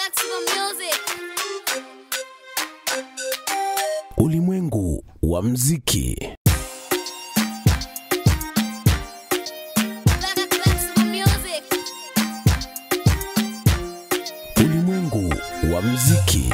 Flexible music. Ulimwengu wa mziki. Flexible music. Ulimwengu wa mziki.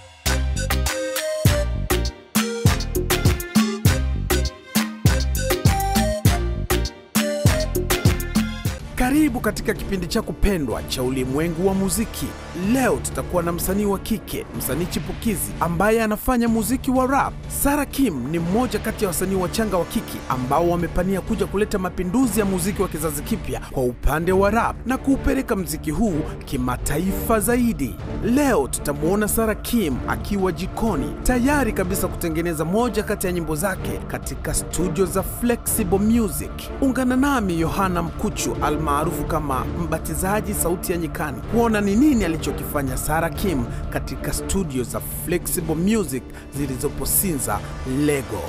Karibu katika kipindi chako pendwa cha ulimwengu wa muziki. Leo tutakuwa na msanii wa kike, msanii chipukizi ambaye anafanya muziki wa rap. Sara Kim ni mmoja kati ya wasanii wachanga wa kike ambao wamepania kuja kuleta mapinduzi ya muziki wa kizazi kipya kwa upande wa rap na kuupeleka mziki huu kimataifa zaidi. Leo tutamwona Sara Kim akiwa jikoni tayari kabisa kutengeneza moja kati ya nyimbo zake katika studio za Flexible Music. Ungana nami Yohana Mkuchu almaarufu kama Mbatizaji Sauti ya Nyikani kuona ni nini alichokifanya Sara Kim katika studio za Flexible Music zilizopo Sinza, Lego.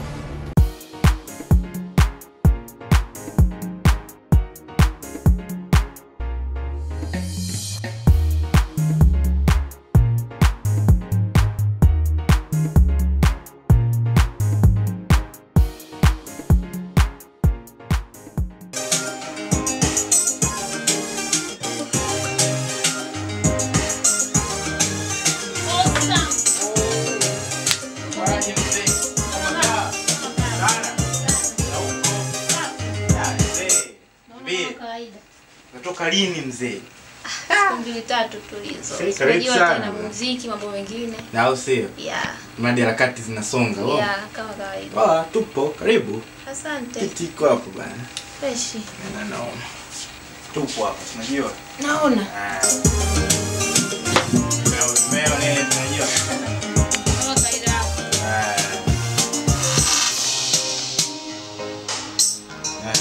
Kawaida. Natoka lini mzee? Siku mbili tatu tulizo. Hey, karibu Unajua sana. tena muziki mambo mengine. Na au sio? Yeah. Mradi harakati zinasonga. oh. Yeah, kama kawaida. Ah, tupo karibu. Asante. Kiti iko hapo bana. Fresh. Na naona. Tupo hapa, unajua? Naona. Ah. Meo, meo nini tunajua? Kama kawaida. Ah. Ah.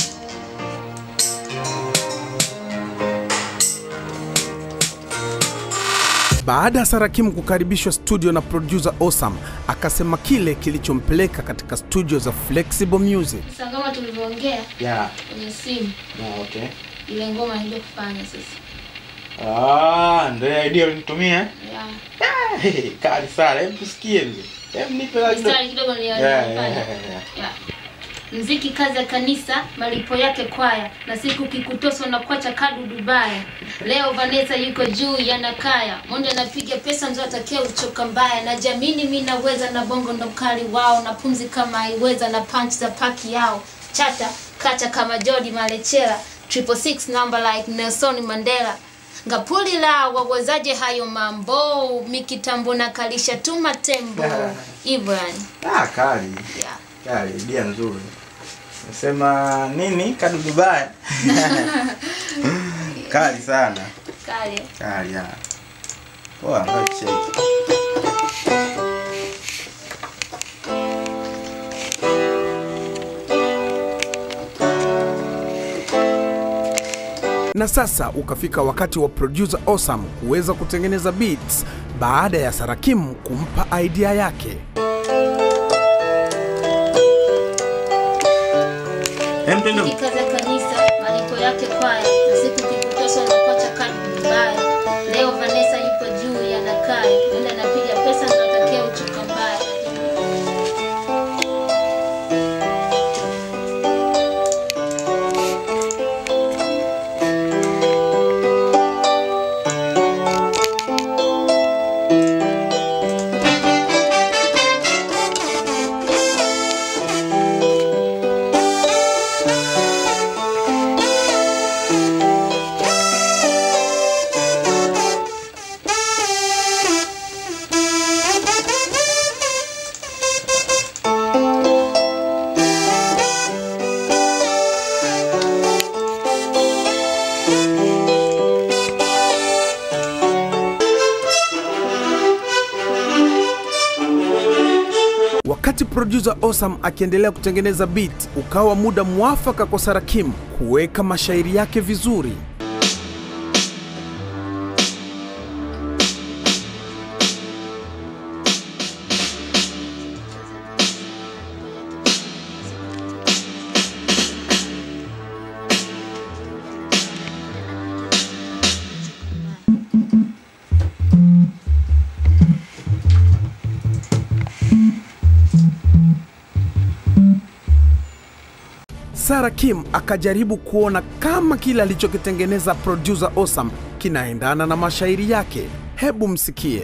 Baada ya Sara Kim kukaribishwa studio na producer Osam, akasema kile kilichompeleka katika studio za Flexible Music. Sasa kama tulivyoongea Yeah. kwenye simu Yeah, okay. ile ngoma ndio kufanya sasa. Ah, ndio idea ulinitumia. Yeah. Ah, hey, kali sana. Hebu tusikie mzee. Hebu nipe la kidogo. Mstari kidogo ni Yeah, yeah, nilifanya. yeah, yeah. Yeah. Mziki kazi ya kanisa, malipo yake kwaya, na siku kikutoswa na kwacha kadu Dubaya. Leo Vanessa yuko juu ya nakaya, Monde anapiga pesa mzo atakia uchoka mbaya, na jamini mi naweza na bongo ndo mkali wao, na pumzi kama haiweza na punch za paki yao, chata kacha kama Jody Malechela, triple six number like Nelson Mandela ngapuli la wawezaje hayo mambo mikitambo na kalisha tu matembo hivyo yani Ah, kali. yeah. Kali, idea nzuri. Nasema nini? Kadu Dubai. Kali sana. kale Kali ya. Poa, ngoja check. Na sasa ukafika wakati wa producer Osam kuweza kutengeneza beats baada ya Sara Kim kumpa idea yake. Hem tendo. Kikaza kanisa malipo yake kwaya na siku kikutosha na kocha kadi mbaya. Leo Vanessa yupo juu ya nakaya, nenda napiga pesa ndo atakia uchuka mbaya. Wakati producer Osam akiendelea kutengeneza beat, ukawa muda mwafaka kwa Sara Kim kuweka mashairi yake vizuri. Sarah Kim akajaribu kuona kama kile alichokitengeneza producer Osam kinaendana na mashairi yake. Hebu msikie.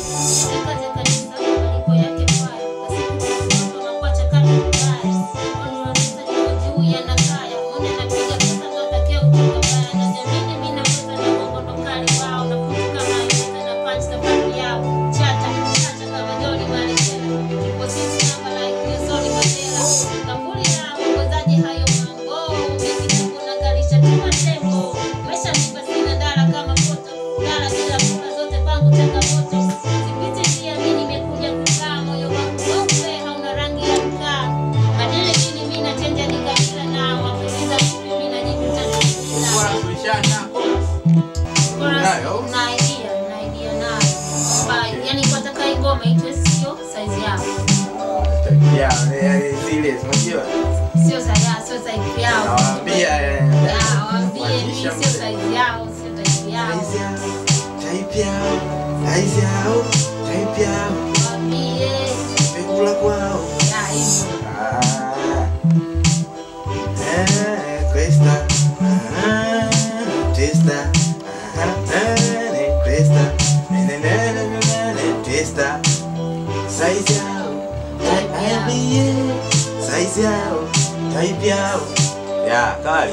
Unayo? Una idea, una idea nayo. Kwamba, yani kwa taka hii ngoma itwe sio size yao. Ya, ya, zile unajua? Sio size yao, sio size yao. Nawaambia eh, Ya, waambie mimi kuanzisha sio mzee. size yao, sio size yao. Size yao, type yao, size yao, type yao, Waambie. vyakula kwao. Ya, hivyo. Ah. Eh, questa. Ah, testa. Ah, eh, questa. Ne, ne, ne, ne, ne, ne, testa. Size yao, type yao, size yao, type yao. Ya, kali.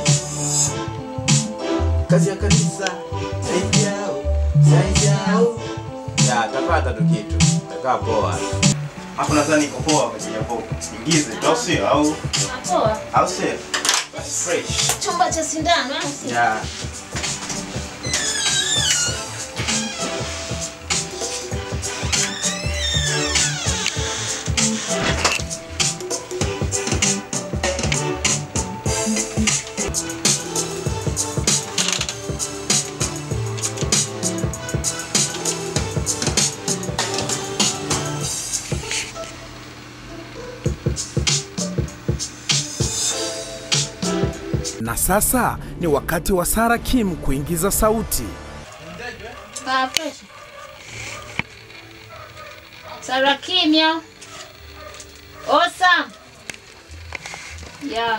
Kazi ya kanisa, size yao, size yao. Ya, tapata tu kitu. Takaa poa. Hapo nadhani iko poa kwa ajili ya poa. Ingize tu au sio? Au Poa. au sio? That's fresh. Chumba cha sindano, au sio? Yeah. Na sasa ni wakati wa Sarah Kim kuingiza sauti. Ah, fresh. Sara kimya. Awesome. Yeah.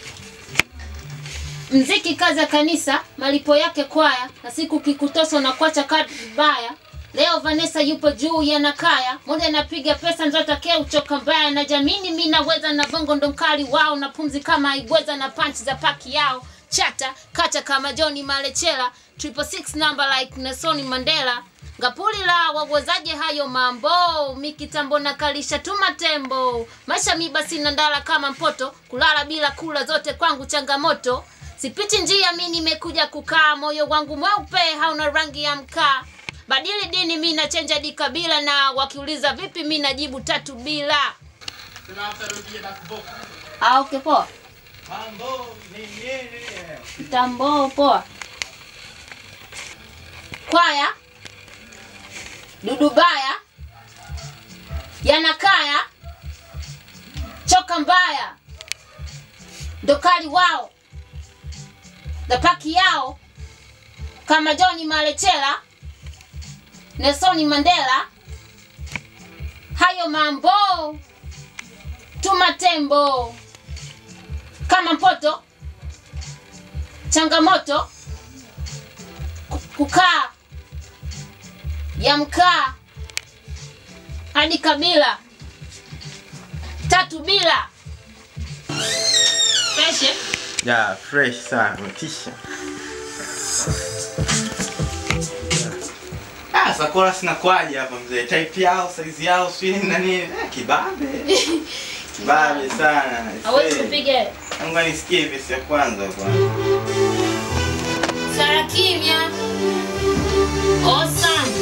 Mziki kazi ya kanisa, malipo yake kwaya, na siku kikutosa na kuacha kadi vibaya. Leo Vanessa yupo juu ya nakaya, moja napiga pesa nzotakia uchoka mbaya, na jamini mi naweza na bongo ndo mkali wao, na pumzi kama ibweza na punch za paki yao, chata kacha kama Johnny Malechela, triple six number like Nelson Mandela, ngapuli la wawezaje hayo mambo, mikitambo na kalisha tu matembo, maisha mi basi na ndala kama mpoto, kulala bila kula zote kwangu changamoto, sipiti njia mi nimekuja kukaa, moyo wangu mweupe hauna rangi ya mkaa badili dini mi nachenja di kabila na wakiuliza vipi mi najibu tatu bila ah, okay, poa tambo poa kwaya dudubaya yanakaya choka mbaya ndokali wao dapaki yao kama Johnny Malechela Nelson Mandela, hayo mambo tuma tembo kama mpoto, changamoto ku- kukaa ya mkaa hadi kabila tatu bila peshe Yeah, fresh sana, umetisha. Ah, Sakura sina kwaje hapa mzee. Type yao, size yao, sijui nini na nini. Eh, kibabe. Kibabe sana. hawezi Eh, kupiga Ngoja nisikie vesi ya kwanza kwanza. Sara kimya. Awesome.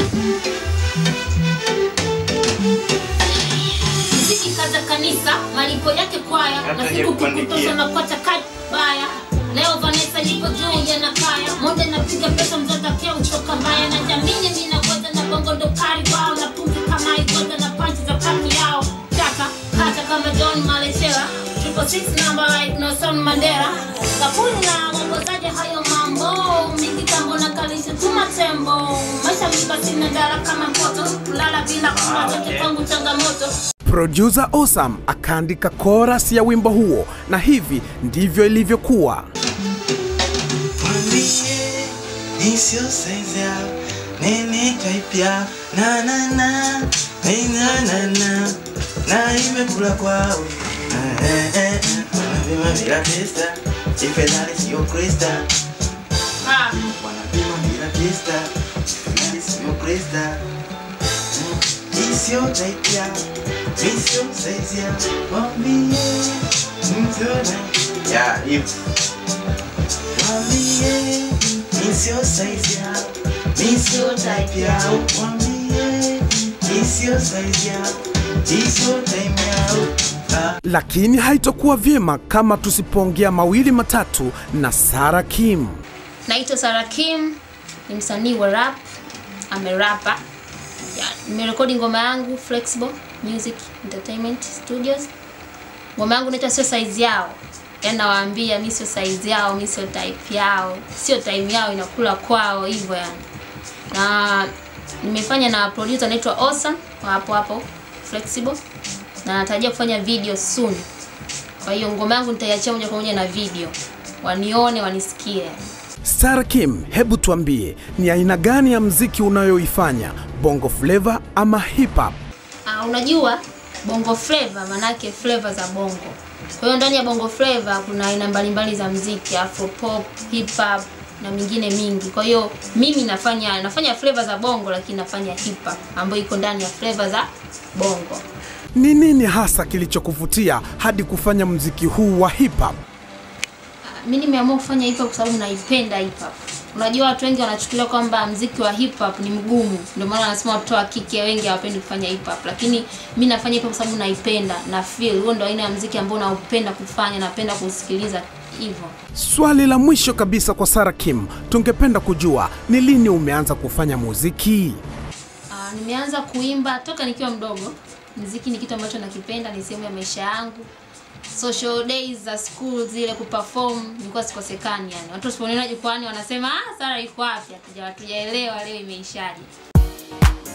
Mziki kaza kanisa, malipo yake kwaya, na Hata siku kukuandikia. kukutosha na kuacha kadi baya. Leo Vanessa yuko juu ya nakaya, monde napiga pesa mzotakia uchoka mbaya, na jamini mimi naweza na bongo ndo kari wao, na pumzi kama igoza na panchi za paki yao. Chaka kata kama John Malechela, triple six number like Nelson Mandela. Kapuni na waongozaje hayo mambo, mimi kitambo na kalisha tuma tembo. Maisha mibasi na dala kama mpoto, kulala bila kula zote kwangu changamoto. Producer Osam akaandika chorus ya wimbo huo, na hivi ndivyo ilivyokuwa. Mwambie ni sio size yao, nene type yao, na na na, ni na na na, na imekula kwao. Eh, eh, eh, wanapima bila testa, ifedhali sio krista. Wanapima bila testa, ifedhali sio krista. Mm, hii sio type yao, ni sio size yao, mwambie ni sio type- Yeah, hivyo. Mwambie mi sio size yao, mi sio type yao. Mwambie mi sio size yao, mi sio time yao. Ah. Lakini haitokuwa vyema kama tusipoongea mawili matatu na Sara Kim. Naitwa Sara Kim, ni msanii wa rap, amerapa. Ya, nimerekodi ngoma yangu Flexible Music Entertainment Studios. Ngoma yangu inaitwa sio size yao. Yaani nawaambia mi sio size yao, mi sio type yao, sio time yao inakula kwao hivyo yani. Na nimefanya na producer anaitwa Awesome wa hapo hapo Flexible na natarajia kufanya video soon. Kwa hiyo ngoma yangu nitaiachia moja kwa moja na video, wanione wanisikie. Sara Kim, hebu tuambie ni aina gani ya mziki unayoifanya, bongo flava ama hip hop? Uh, unajua bongo flava manake flava za bongo. Kwa hiyo ndani ya bongo flava kuna aina mbalimbali za mziki, afro pop, hip hop na mingine mingi. Kwa hiyo mimi nafanya nafanya flava za bongo lakini nafanya hip hop ambayo iko ndani ya flava za bongo. Ni nini hasa kilichokuvutia hadi kufanya mziki huu wa hip hop? mi nimeamua kufanya hip hop kwa sababu naipenda hip hop. Unajua watu wengi wanachukulia kwamba mziki wa hip hop ni mgumu, ndio maana wanasema watoto wa kike wengi hawapendi kufanya hip hop, lakini mi nafanya hip hop kwa sababu naipenda na feel huo ndio aina ya mziki ambao naupenda kufanya, napenda kusikiliza hivyo. Swali la mwisho kabisa kwa Sara Kim, tungependa kujua ni lini umeanza kufanya muziki? Uh, nimeanza kuimba toka nikiwa mdogo. Mziki ni kitu ambacho nakipenda, ni sehemu ya maisha yangu. Social days za school zile kuperform nilikuwa sikosekani yani. Watu wasiponiona jukwani wanasema ah, Sara iko wapi? Hatuja hatujaelewa leo imeishaje.